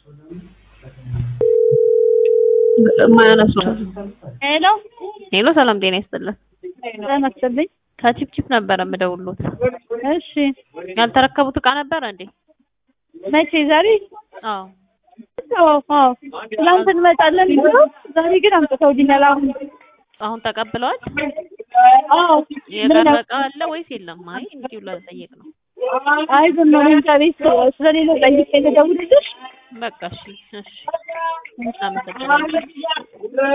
ማያነሱ ሄሎ ሄሎ፣ ሰላም ጤና ይስጥልን። ተመስልኝ። ከቺፕቺፕ ነበረ የምደውሉት። እሺ ያልተረከቡት እቃ ነበረ እንዴ? መቼ? ዛሬ? አዎ። አዎ አዎ። ትናንት እንመጣለን ብለው ዛሬ ግን አምጥተውልኛል። አሁን አሁን ተቀብለዋል። አዎ የቀረ እቃ አለ ወይስ የለም? አይ እንዲሁ ለጠየቅ ነው። አይ ዝም ነው እንጃ ቤት ስለሌለው ጠይቄ ልደውልልሽ። በቃ እሺ፣ እሺ። አመሰግናለሁ።